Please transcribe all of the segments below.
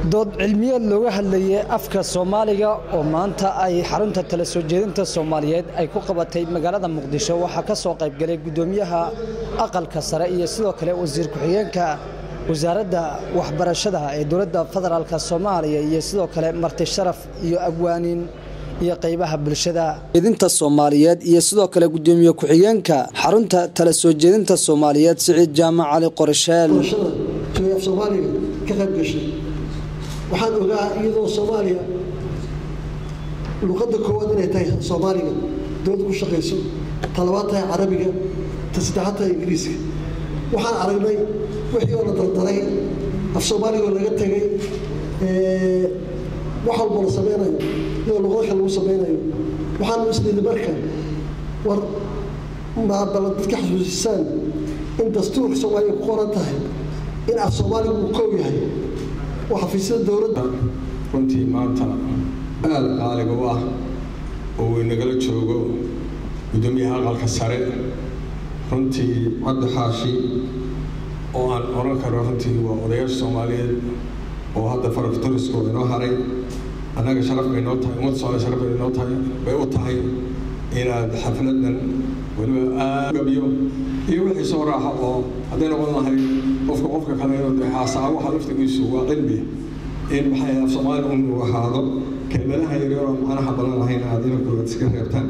dood cilmiyeed looga hadlayay afka soomaaliga oo maanta ay xarunta tala soo jeedinta soomaaliyeed ay ku qabatay magaalada muqdisho waxaa ka soo qaybgalay gudoomiyaha aqalka sare iyo sidoo kale wasiir ku-xigeenka wasaaradda waxbarashada ee dowladda federaalk soomaaliya iyo sidoo kale marti sharaf iyo abwaanin iyo qaybaha bulshada jeedinta soomaaliyeed iyo sidoo kale gudoomiye ku-xigeenka xarunta tala soo jeedinta soomaaliyeed siciid jaamac cali qorsheel af soomaaliga ka qayb gashay waxaan ogaa iyadoo soomaaliya luqadda koowaad inay tahay soomaaliga dowladda ku shaqayso talabaad tahay carabiga ta saddexaad tahay ingiriiska waxaan aragnay wixii oo la dardaray af soomaaligoo laga tegay wax walboo la sameynayo iyadoo luqado kale lagu sameynayo waxaan isnidi marka war maabala dadka xasuusisaan in dastuurka soomaaliya ku qoran tahay in af soomaaligu uu koob yahay oo xafiisyada dowladda runtii maanta aada qaaliga u ah oo uu inagala joogo guddoomiyaha aqalka sare runtii cabdi xaashi oo aan oran karo runtii waa odayaasha soomaaliyeed oo hadda faraktorisko inoo haray annaga sharaf bay noo tahay ummadda soomaliya sharaf bay noo tahay bay u tahay inaad xafladan weliba aad gabiyo iyo wixii soo raaxa oo hadday noqon lahay qofka qofka kale inuu xaasaa waxa laftigiisu waa cilmi in maxay af soomaaliga uu ahaado kelmadaha yaryar oo macnaha badan lahayn aad inankooda iska reebtaan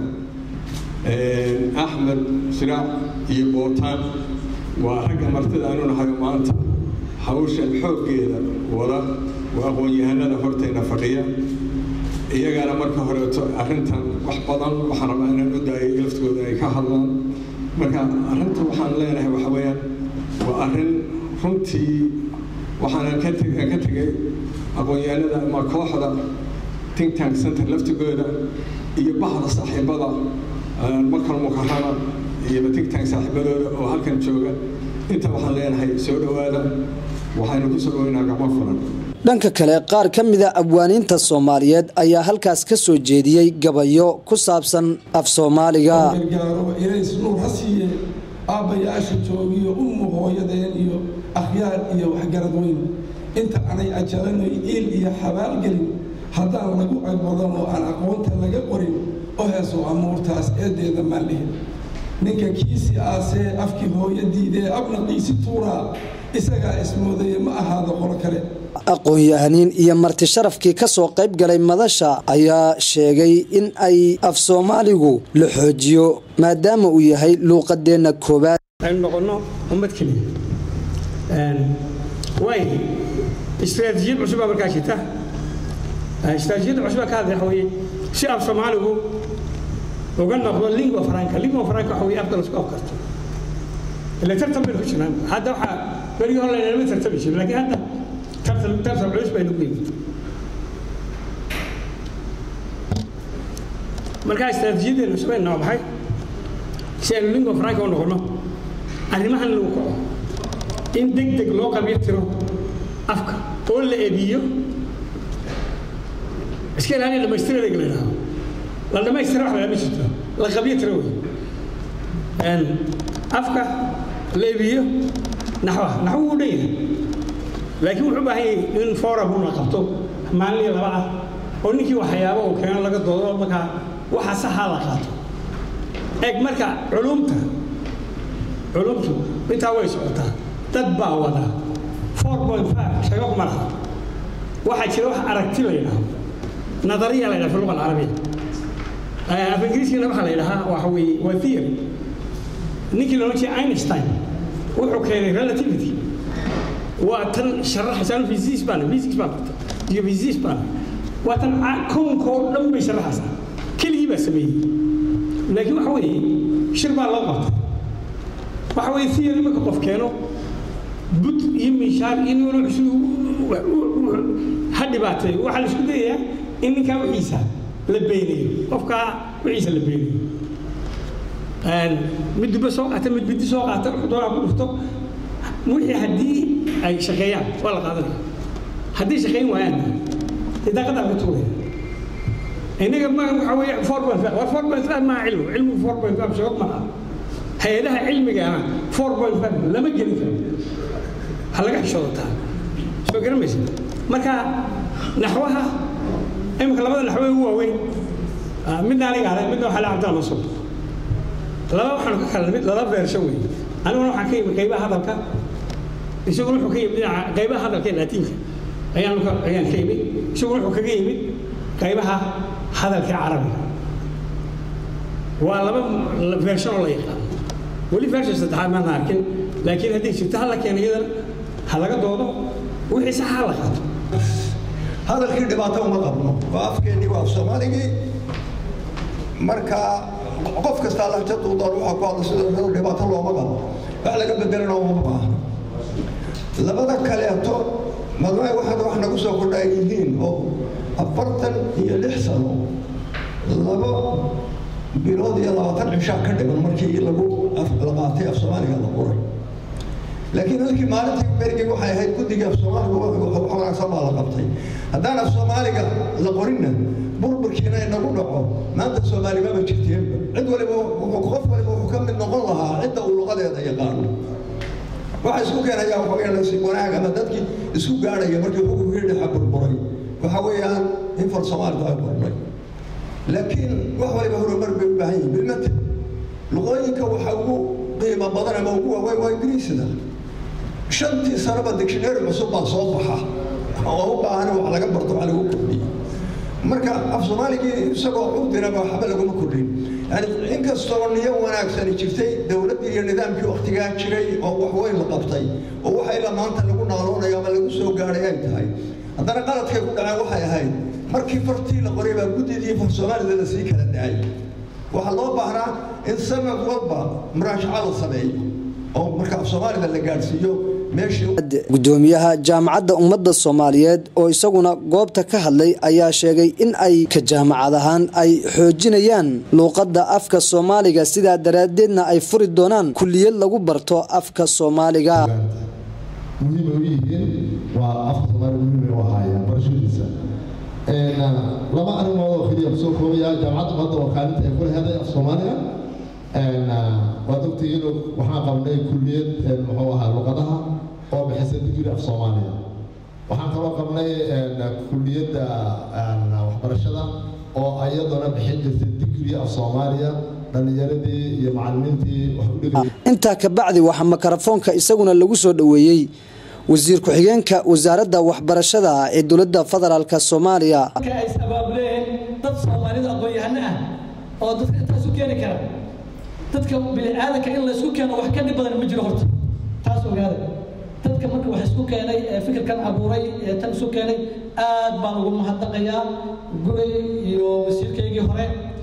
axmed siraac iyo bootaan waa ragga martida aanu nahay maanta hawshan xooggeeda wada waa aqoon-yahanada hortayna fadhiya iyagana marka horeeto arrintan wax badan waxaan rabaa inaan u daayay laftigooda ay ka hadlaan marka arrinta waxaan leenahay waxa weeyaan waa arrin runtii waxaanan ka ka tegay aqoon-yahanada ama kooxda think tank center laftigooda iyo bahda saaxiibada makal mukarana iyo think tank saaxiibadooda oo halkan jooga inta waxaan leenahay soo dhowaada waxaynu ku soo dhoweynaa gacmo furan dhanka kale qaar ka mida abwaaniinta soomaaliyeed ayaa halkaas ka soo jeediyey gabayo ku saabsan af soomaaliga gargaaro ilays nuur ha siiye aabbayaasha joogiyo ummu hooyadeen iyo akhyaar iyo waxgarad weyn inta aanay ajalanoy iil iyo xabaalgelin haddaan lagu agbadan oo aan aqoonta laga qorin oo heeso amuurtaas eedeeda maaldhihin ninka kiisi aasee afkii hooyo diidee abnaqiisi tuuraa isagaa ismoodaya ma ahaado qolo kale aqoon-yahaniin iyo marti sharafkii ka soo qayb galay madasha ayaa sheegay in ay af soomaaligu la xoojiyo maadaama uu yahay luuqadeenna koowaad aynu noqonno ummad keliya waay istaraatiijiyad cusubaa markaa jirta istaraatiijiyadda cusubaa ka hadlay waxa weeye si af soomaaligu uga noqdo lingua franca lingua franca waxa weeye afka lasku afkarto ila tartan baynu ku jirnaan hadda waxaa berigii hore laynalama tartami jirin laakiin hadda tartan tartan culus baynu ku yimid markaa istaraatiijiyaddeenu samayna waa maxay si aynu lingua franca u noqono arrimahan lagu kaco in deg deg loo qabyo tiro afka oo la ebiyo iska ilaaliya dhamaystirada la yidhaahdo la dhamaystira wax lagama jirto la qabyo tiro wey afka la ebiyo naxwaha naxwu wuu dhan yahay laakiin wuxuu baahan yahay in forum una qabto maalin iyo laba ah oo ninkii waxyaabo uu keeno laga doodo markaa waxa saxaa la qaato eeg marka culumta culumtu intaa way socotaa dad baa wada four point five shago kuma laha waxaa jira wax aragti la yidhaahdo nadariya la yidhaha fi luqa alcarabiya af ingiriiskana waxaa la yidhahaa waxa weeye waa theory ninkii la odhan jiray einstein wuxuu keenay relativity waa tan sharaxaysaa physics baan physics baan barta iyo physics baan waa tan kownka oo dhan bay sharaxaysaa keligii baa sameeyey laakiin waxa weeye shir baa loo qabtay waxa weeye theory marka qof keeno bud iyo miishaar iyo nin cusub ha dhibaatay waxaa la isku dayayaa in ninkaa wixiisa la beenayo qofkaa wixiisa la beenayo mid duba soo qaata mid bidi soo qaata wuxuu doonaa ku dhufto wixii haddii ay shaqeeyaan waa la qaadanaya haddii shaqeyn waayaan dee daaqadaa laga tuuraya innaga ma waxa weeye four point five waa four point five maa cilmu cilmigu four point five shabab maaha hay-adaha cilmigaana four point five lama gelin karo ha laga xishoodataa soo garamaysa marka naxwaha imika labada naxwe ugu waaweyn midna aniga ale midna waxaa le cabdalla mansuur laba waxaanu ka kala mid laba beersho wey aniguna waxaan ka yimi qaybaha hadalka isaguna wuxuu ka yimid dhinaca qaybaha hadalka ee laatiinka ayaan ayaan ka yimid isaguna wuxuu kaga yimid qaybaha hadalka ee carabiga waa laba version oo la yaqaan weli version saddexaad maana arkin laakiin haddii jirto hala keena iyadan ha laga doodo wixii saxa ha la qaato hadalkii dhibaato uma qabno waa afkeennii waa af soomaaligii marka qof kastaa lahjadu doon waxaa ku hadla sida dhibaato looma qabo wax laga bedelana uma baahno labada kaleeto madmay waxaad wax nagu soo kordha ay yihiin oo afartan iyo lix sano labo bilood iyo labaatan cishaa ka dhiman markii lagu la qaatay af soomaaliga la qoray laakiin halkii maalintii berigii waxay ahayd guddigii af soomaaliga wax wanaagsan baa la qabtay haddaan af soomaaliga la qorinna burburkiina inagu dhaco maanta soomaalimaba jirteenba cid waliba qof waliba wuxuu ka mid noqon lahaa cidda uu luqadeeda yaqaano waxa isku keenayaa waxaweyaan wanaag ama dadkii isku gaadhaya markii xukunkii dhexa burburay waxa weeyaan in far soomaalidu ay qornay laakiin wax waliba horumar bay u baahan yihin bilmate luqooyinka waxa ugu qiimo badan ama ugu waaweyn waa ingiriisida shantii sanoba dictionary cusub baa soo baxa oo u baahan wax laga barto wax lagu kordhiyo marka af soomaaligii isagoo cudinaba waxba laguma kordhin yani inkastoo niyo wanaagsani jirtay dowladdii iyo nidaamkii waktigaa jiray oo wax weyn la qabtay oo waxa ilaa maanta lagu naaloonayo ama lagu soo gaadhay ay tahay haddana qaladkay ku dhaceen waxay ahayd markii fartii la qoray baa guddidii far soomaalida la sii kala daayay waxaa loo baahnaa in sanad walba muraashaca la sameeyo oo marka af soomaalida la gaadhsiiyo gudoomiyaha jaamacadda ummadda soomaaliyeed oo isaguna goobta ka hadlay ayaa sheegay in ay ka jaamacad ahaan ay xoojinayaan luuqadda afka soomaaliga sidaa daraaddeedna ay furi doonaan kulliyad lagu barto afka soomaaliga muhiimay u yihiin waa afka soomaaliga muhiimay u ahaayeen barashadiisa laba arrimood oo keliya kusoo koobaya jaamacadda ummadda oo kaalinta ay ku leheday af soomaaliga waad ogtihiin waxaan qabnay kulliyad muxuu ahaa luqadaha oo bixisa digri af soomaaliya waxaan kaloo qabnay kulliyadda waxbarashada oo iyaduna bixin jirtay digri af soomaaliya dhallinyaradii iyo macallimiintii wax u dhigay intaa ka bacdi waxaa makarafoonka isaguna lagu soo dhoweeyey wasiir ku-xigeenka wasaaradda waxbarashada ee dowladda federaalk soomaaliya ay sabaabuleen dad soomaalida aqoon-yahano ah oo dadka intaas u keeni kara dadka bini-aadanka in laysku keeno wax ka dhib badan ma jiro horta taas ogaada dadka marka wax isku keenay ee fikirkan abuuray ee tan isu keenay aad baan ugu mahadnaqayaa gubay iyo wasiirkaygii hore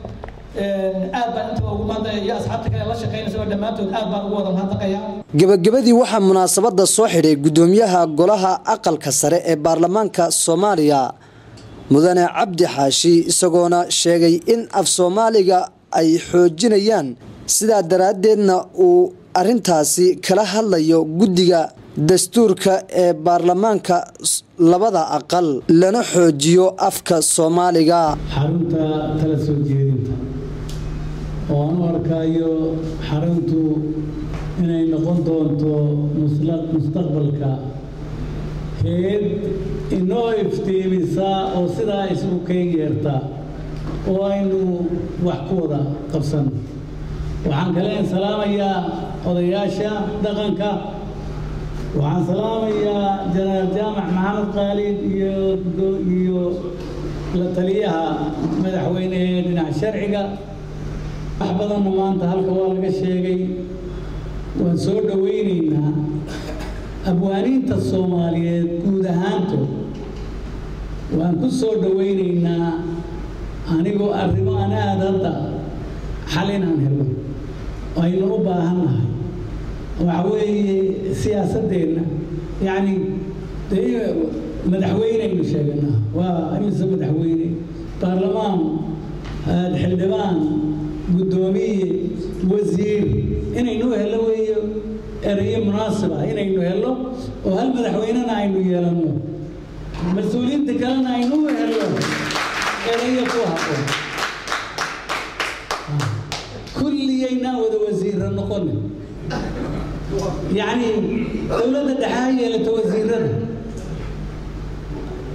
aad baan intaba ugu mahadnaqaya iyo asxaabta kale la shaqaynaysa oo dhammaantood aad baan ugu wada mahadnaqayaa gebagabadii waxaa munaasabadda soo xidhay gudoomiyaha golaha aqalka sare ee baarlamaanka soomaaliya mudane cabdi xaashi isagoona sheegay in af soomaaliga ay xoojinayaan sidaa daraaddeedna uu arintaasi kala hadlayo guddiga dastuurka ee baarlamaanka labada aqal lana xoojiyo afka soomaaliga xarunta tala soo jeedinta oo aan u arkaayo xaruntu inay noqon doonto mustaqbalka heed inoo iftiimisa oo sidaa isugu keen yeerta oo aynu wax ku wada qabsan waxaan kaleen salaamayaa odayaasha dhaqanka waxaan salaamayaa janaal jaamac maxamed khaalid iyo iyo la taliyaha madaxweyne ee dhinaca sharciga wax badanna maanta halka waa laga sheegay waan soo dhowaynaynaa abwaaniinta soomaaliyeed guud ahaantood waan ku soo dhowaynaynaa anigoo arrimo aan aad hadda xal inaan helno aynu u baahan nahay waxa weeye siyaasaddeenna yacni dee madaxweyneynu sheeganaa waa imise madaxweyne baarlamaan xildhibaan guddoomiye wasiir inaynu hello weeyo erayo munaasib ah inaynu hello oo hal madaxweynena aynu yeelanno mas-uuliyiinta kalena aynu u hello erayo ku habboon kulliyaynaa wada wasiirra noqone yacni dowladda dhexe ha yeelato wasiirada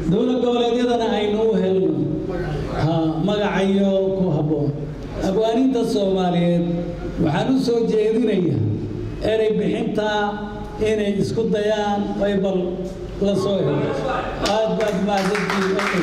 dowlad goboleedyadana aynu u helno ha magacayo ku habboon abwaaniinta soomaaliyeed waxaan u soo jeedinayaa erey bixintaa inay isku dayaan ay bal la soo helo aad baad mahadsantihiin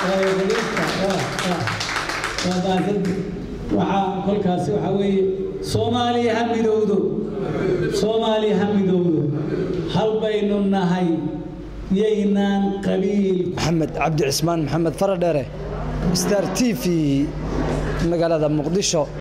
waa mahadsantihiin waxaa kolkaasi waxaa weeye soomaaliya ha midowdo soomaaliya ha midowdo hal baynu nahay yaynaan qabiil maxamed cabdi cismaan maxamed faradheere star t v magaalada muqdisho